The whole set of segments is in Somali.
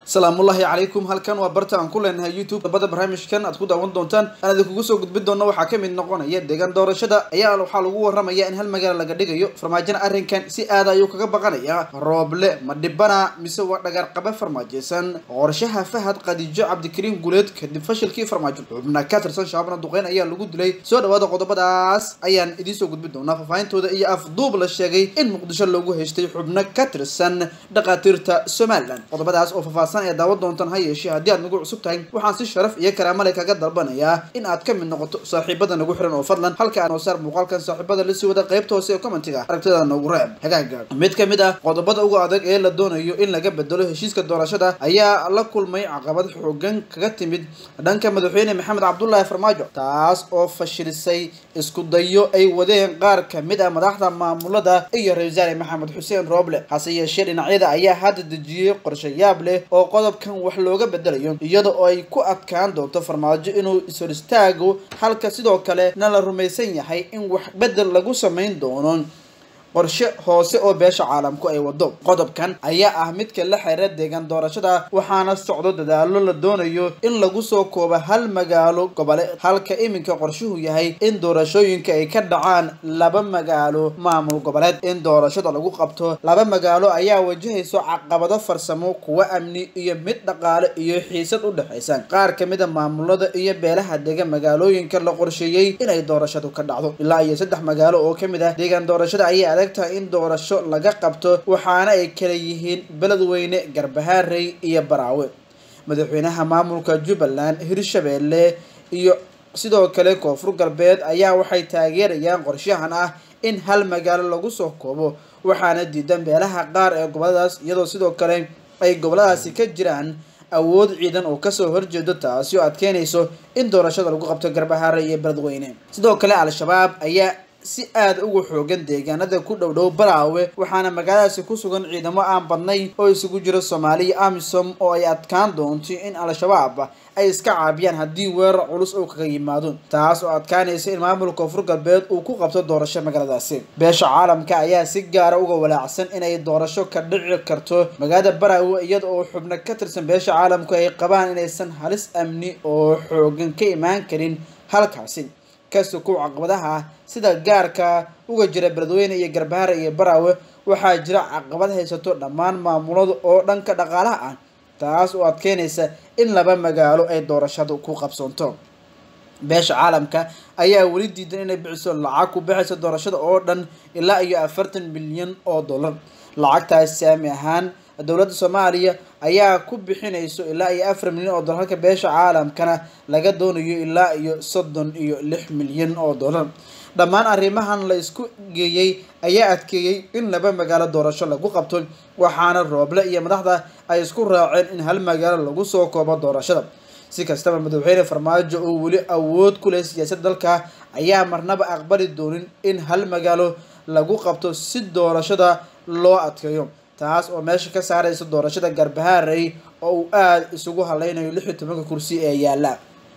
salaamullaahi calaykum halkan waa barta aan ku leenahay youtube dabada barnaamijkan aad ku daawan doontaan aan idinkugu soo gudbin doonno waxaa ka mid noqonaya deegaan doorashada ayaa waxaa lagu waramaya in hal magaala laga dhigayo farmaajona arrinkan si aada ayuu kaga baqanaya rooble ma dhibana mise waa dhagaarqabe farmaajeysan qorshaha fahad khadiijo cabdikariin guleed kadib fashilkii farmaajo xubna ka tirsan shaabana duqeyn ayaa lagu dilay soo dhawaada qodobadaas ayaan idiin soo gudbin doonaa faahfaahintooda iyo afduub la sheegay in muqdisho loogu haystay xubno ka tirsan dhakhaatiirta somalilan qodobadaas oo faahfaahsan ee daawan doontaan ha yeeshee haddii aad nagu cusub tahay waxaan si sharaf iyo karaamale kaga dalbanayaa in aad ka mid noqoto saaxiibada nagu xiran oo fadlan halka aan wasaar muuqaalkan saaxiibada lasii wada qaybta hoose ee commentiga aragtida nagu reeb hagaaga mid ka mid ah qodobada ugu adag ee la doonayo in laga bedelo heshiiska doorashada ayaa la kulmay caqabad xoogan kaga timid dhanka madaxweyne maxamed cabdulaahi farmaajo taas oo fashilisay isku dayo ay wadeen qaar kamid ah madaxda maamulada iyo ra-isul wasaare maxamed xuseen rooble hase yeeshee dhinacyada ayaa hadda dejiyey qorshayaab leh oo qodobkan wax looga bedelayo iyada oo ay ku adkaan doonto farmaajo inuu ishor istaago halka sidoo kale na la rumaysan yahay in wax bedel lagu samayn doono qorshe hoose oo beesha caalamku ay wado qodobkan ayaa ah midka la xiriira deegaan doorashada waxaana socdo dadaalo la doonayo in lagu soo koobo hal magaalo gobole halka iminka qorshuhu yahay in doorashooyinka ay ka dhacaan laba magaalo maamul goboleed in doorashada lagu qabto laba magaalo ayaa wajahayso caqabado farsamo kuwa amni iyo mid dhaqaale iyo xiisad u dhexaysa qaar kamid a maamulada iyo beelaha dega magaalooyinka la qorsheeyey inay doorashadu ka dhacdo ilaa iyo saddex magaalo oo kamid ah deegaan doorashada ayaa tahay in doorasho laga qabto waxaana ay kala yihiin beledweyne garbahaarey iyo baraawe madaxweynaha maamulka jubbaland hirshabeelle iyo sidoo kale koonfur galbeed ayaa waxay taageerayaan qorshahan ah in hal magaalo lagu soo koobo waxaana diidan beelaha qaar ee goboladaas iyadoo sidoo kale ay goboladaasi ka jiraan awood ciidan oo kasoo horjeedo taasi oo adkeynayso in doorashada lagu qabto garbahaare iyo beledweyne sidoo kale al-shabaab ayaa si aada uga xoogan deegaanada ku dhow dhow baraawe waxaana magaaladaasi ku sugan ciidamo aan badnayn oo isugu jiro soomaaliya amisom oo ay adkaan doonto in al-shabaab ay iska caabiyaan haddii weerar culus uu kaga yimaado taas oo adkaanaysa in maamulka koonfur galbeed uu ku qabto doorasho magaaladaasi beesha caalamka ayaa si gaara uga walaacsan inay doorasho ka dhici karto magaalada baraawe iyada oo xubno ka tirsan beesha caalamku ay qabaan inaysan halis amni oo xoogan ka imaan karin halkaasi kasukow caqabadaha sida gaarka uga jira beledweyne iyo garbahaare iyo baraawe waxaa jira caqabad haysato dhammaan maamulada oo dhanka dhaqaalaha ah taas oo adkeynaysa in laba magaalo ay doorashadu ku qabsoonto beesha caalamka ayaa weli diidan inay bixiso lacag ku bixaysa doorashada oo dhan ilaa iyo afartan milyan oo dollar lacagtaas saami ahaan dowladda soomaaliya ayaa ku bixinayso ilaa iyo afar milyan oo dollar halka beesha caalamkana laga doonayo ilaa iyo soddon iyo lix milyan oo dollar dhammaan arrimahan la isku geeyey ayaa adkeeyey in laba magaalo doorasho lagu qabto waxaana rooble iyo madaxda ay isku raaceen in hal magaalo lagu soo koobo doorashada si kastaba madaxweyne farmaajo oo weli awood ku leh siyaasadda dalka ayaa marnaba aqbali doonin in hal magaalo lagu qabto si doorashada loo adkeeyo taas oo meesha ka saaraysa doorashada garbahaarey oo uu aada isugu haleynayo lix iyo tobanka kursi ee yaalla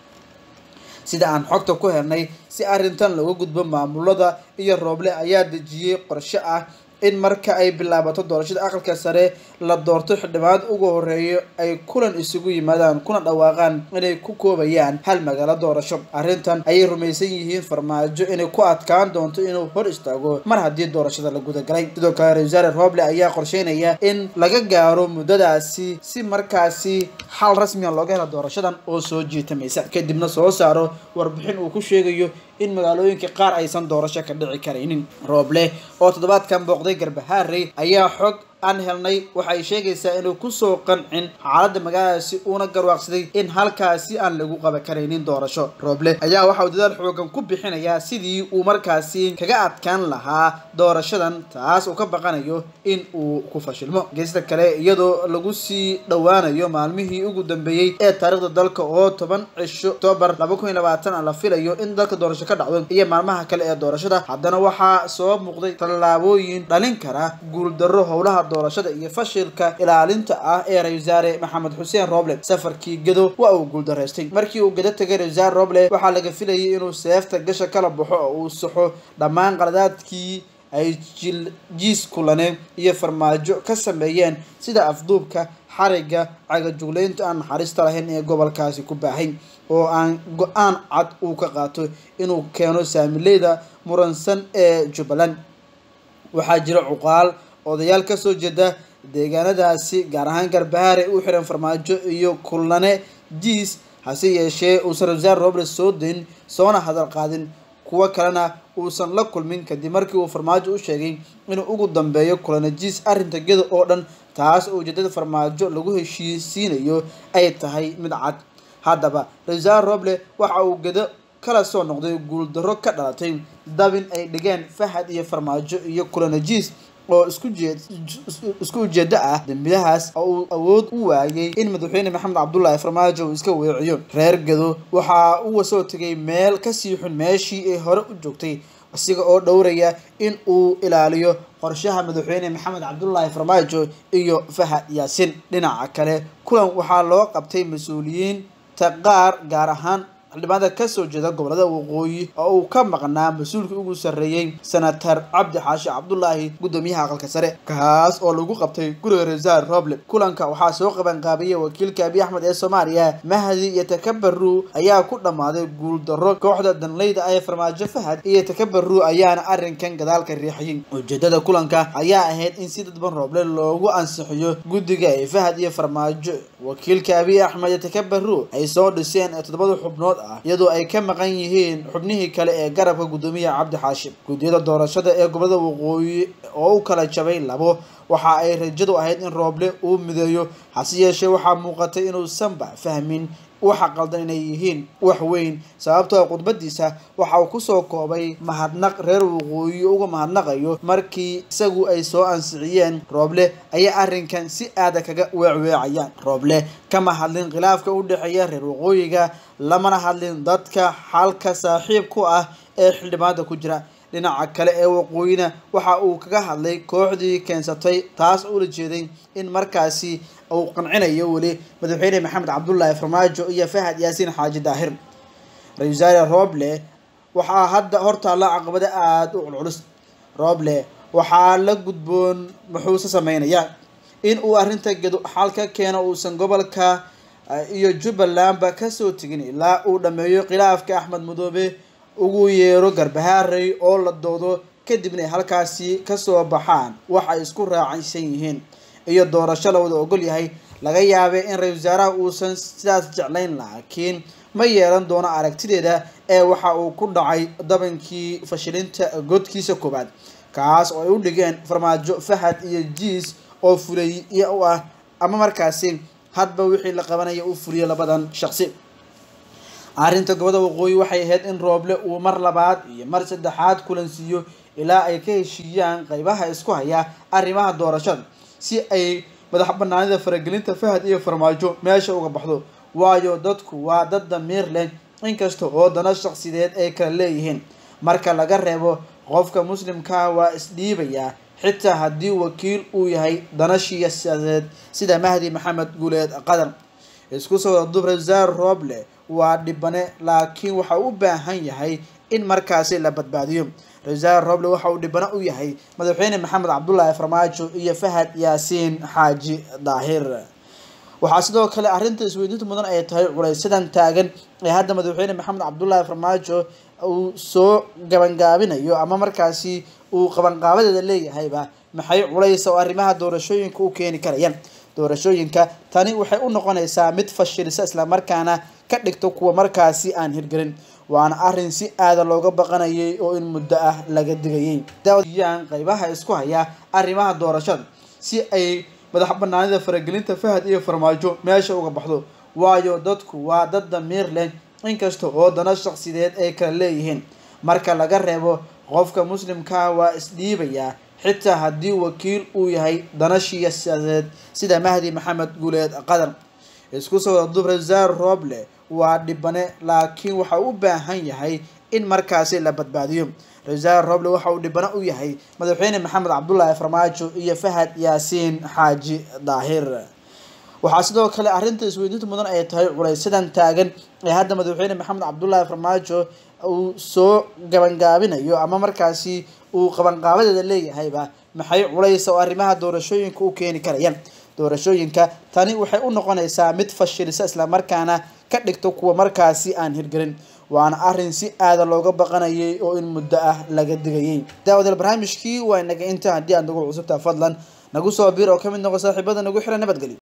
sida aan xogta ku helnay si arrintan looga gudbo maamulada iyo rooble ayaa dejiyey qorshe ah in marka ay bilaabato doorashada aqalka sare la doorto xildhibaanad ugu horeeyo ay kulan isugu yimaadaan kuna dhawaaqaan inay ku koobayaan hal magaalo doorasho arrintan ayay rumaysan yihiin farmaajo inay ku adkaan doonto inuu hor istaago mar haddii doorashada la gudagalay sidoo kale ra-isul wasaare rooble ayaa qorsheynaya in laga gaaro muddadaasi si markaasi xal rasmiga looga helo doorashadan oo soo jiitamaysa kadibna soo saaro warbixin uu ku sheegayo in magaalooyinka qaar aysan doorasho ka dhici karaynin rooble oo toddobaadkan booqday garbahaarey ayaa xog aan helnay waxay sheegaysaa inuu kusoo qancin xaaladda magaaladaasi uuna garwaaqsaday in halkaasi aan lagu qaban karaynin doorasho rooble ayaa waxa uu dadaal xoogan ku bixinayaa sidii uu markaasi kaga adkaan lahaa doorashadan taas uu ka baqanayo in uu ku fashilmo geesta kale iyadoo lagu sii dhowaanayo maalmihii ugu dambeeyey ee taariikhda dalka oo toban cisho octoobar laba kun iyo labaatan la filayo in dalka doorasho ka dhacdo iyo maalmaha kale ee doorashada haddana waxaa soo muuqday tallaabooyin dhalin kara guuldarro howlaha doorashada iyo fashilka ilaalinta ah ee ra-isul wasaare maxamed xuseen roble safarkii gedo waa uu guuldaraystay markii uu gedo tegay ra-isul wasaare roble waxaa laga filayay inuu seefta gasha kala baxo oo uu saxo dhammaan qaladaadkii ay jiis kulane iyo farmaajo ka sameeyeen sida afduubka xariga cagajugleynta aan naxariista lahayn ee gobolkaasi ku baahay oo aan go-aan cad uu ka qaato inuu keeno saamileyda muransan ee jubbaland waxaa jira cuqaal odayaal kasoo jeeda deegaanadaasi gaar ahaan garbahaare u xiran farmaajo iyo kulane jiis hase yeeshee uusan ra-iisul roble soo dayn soona hadal qaadin kuwo kalena uusan la kulmin kadib markii uu farmaajo u sheegay inuu ugu dambeeyo kulane jiis arrinta gedo oo dhan taas oo ujeedada farmaajo lagu heshiisiinayo ay tahay mid cad haddaba ra-iisul roble waxa uu gedo kala soo noqday guuldarro ka dhalatay dabin ay dhigeen fahad iyo farmaajo iyo kulanajiis oo isku jeed isku ujeedo ah dembiyahaas oo uu awood u waayay in madaxweyne maxamed cabdullaahi farmaajo uu iska weeciyo reer gado waxaa uu soo tegay meel kasii xun meeshii ay hore u joogtay isaga oo dhowraya in uu ilaaliyo qorshaha madaxweyne maxamed cabdullaahi farmaajo iyo fahad yaasin dhinaca kale kulan waxaa loo qabtay mas-uuliyiinta qaar gaar ahaan xildhibaanada kasoo jeeda gobolada waqooyi oo uu ka maqnaa mas-uulkii ugu sarreeyey senator cabdi xaashi cabdulaahi guddoomiyaha aqalka sare kaas oo lagu qabtay guriga resaar roble kulanka waxaa soo qabanqaabiyey wakiilka abiy axmed ee soomaaliya mahdi iyo takabaru ayaa ku dhammaaday guuldarro kooxda danleyda ee farmaajo fahad iyo takabaru ayaana arrinkan gadaalka riixayay ujeedada kulanka ayaa ahayd in si dadban roble loogu ansixiyo guddiga ee fahad iyo farmaajo wakiilka abiy axmed iyo takabaru ay soo dhiseen toddobada xubnood iyadoo ay ka maqan yihiin xubnihii kale ee garabka guddoomiyaha cabdi xaashim guddiyada doorashada ee gobolada waqooyi oo u kala jabay labo waxa ay rajadu ahayd in rooble uu mideeyo hase yeeshee waxaa muuqatay inuusanba fahmin waxa qaldan inay yihiin wax weyn sababtoo khudbadiisa waxa uu kusoo koobay mahadnaq reer waqooyi uga mahadnaqayo markii isagu ay soo ansixiyeen rooble ayaa arrinkan si aada kaga weecweecayaan rooble kama hadlin khilaafka u dhexeeya reer waqooyiga lamana hadlin dadka xalka saaxiib ku ah ee xildhibaanada ku jira dhinaca kale ee waqooyina waxa uu kaga hadlay kooxdii keensatay taas ula jeeday in markaasi uu qancinayo weli madaxweyne maxamed cabdullaahi farmaajo iyo fahad yaasiin xaaji daahir ra-isul wasaare roble waxaa hadda hortaalla caqabado aada u culculus roble waxaa la gudboon muxuuse sameynayaa in uu arrinta gedo xal ka keeno uusan gobolka iyo jubbalandba kasoo tegin ilaa uu dhameeyo khilaafka axmed madoobe ugu yeero garbahaarey oo la doodo kadibna ay halkaasi kasoo baxaan wax ay isku raacaysan yihiin iyo doorasho la wada ogol yahay laga yaabay in ra-isul wasaaraha uusan sidaas jeclayn laakiin ma yeelan doono aragtideeda ee waxa uu ku dhacay dabankii fashilinta godkiisa koobaad kaas oo ay u dhigeen farmaajo fahad iyo jiis oo fulay iyo u ah ama markaasi hadba wixii la qabanaya u fuliyo labadan shaqsi arrinta gobada waqooyi waxay ahayd in rooble uu mar labaad iyo mar saddexaad kulansiiyo ilaa ay ka heshiiyaan qeybaha isku haya arrimaha doorashada si ay madax banaanida faragelinta fahad iyo farmaajo meesha uga baxdo waayo dadku waa dad damiir leh inkasta oo dana shaqsideed ay kala leeyihiin marka laga reebo qofka muslimkaa waa isdhiibayaa xitaa haddii wakiil uu yahay dana siyaasadeed sida mahdi maxamed guuleed qadar isku soo wada dub rasaar rooble waa dhibane laakiin waxa u baahan yahay in markaasi la badbaadiyo rasaar roble waxa uu dhibane u yahay madaxweyne maxamed cabdullaahi farmaajo iyo fahad yaasiin xaaji daahir waxaa sidoo kale arrinta isweydiinta mudan ay tahay culaysadan taagan ee hadda madaxweyne maxamed cabdullaahi farmaajo uu soo gabangaabinayo ama markaasi uu qabanqaabadeeda leeyahayba maxay culays oo arrimaha doorashooyinka u keeni karayaan doorashooyinka tani waxay u noqonaysaa mid fashilisa islamarkaana ka dhigto kuwa markaasi aan hirgelin waana arrin si aada looga baqanayay oo in muddo ah laga digayay daawayaan qeybaha isku haya arrimaha doorashada si ay madax banaanida faragelinta fahad iyo farmaajo meesha uga baxdo waayo dadku waa dad damiir leh inkasta oo dana shaqsideed ay kala leeyihiin marka laga reebo qofka muslimkaa waa isdhiibayaa xitaa haddii wakiil uu yahay dana siyaasadeed sida mahdi maxamed guuleed qadar isku soo wada dub rasaar rooble waa dhibane laakiin waxa u baahan yahay in markaasi la badbaadiyo rasaar roble waxa uu dhibane u yahay madaxweyne maxamed cabdullaahi farmaajo iyo fahad yaasiin xaaji daahir waxaa sidoo kale arrinta isweydiinta mudan ay tahay culaysadan taagan ee hadda madaxweyne maxamed cabdullaahi farmaajo uu soo gabangaabinayo ama markaasi uu qabanqaabadeeda leeyahayba maxay culays oo arrimaha doorashooyinka u keeni karayaan doorashooyinka tani waxay u noqonaysaa mid fashilisa islamarkaana ka dhigto kuwa markaasi aan hirgelin waana arrin si aada looga baqanayay oo in muddo ah laga digayay daawadeel barnaamijkii waa inaga inta haddii aad nagu cusubtaa fadlan nagu soo bir oo ka mid noqo saaxiibada nagu xiran nabadgelyo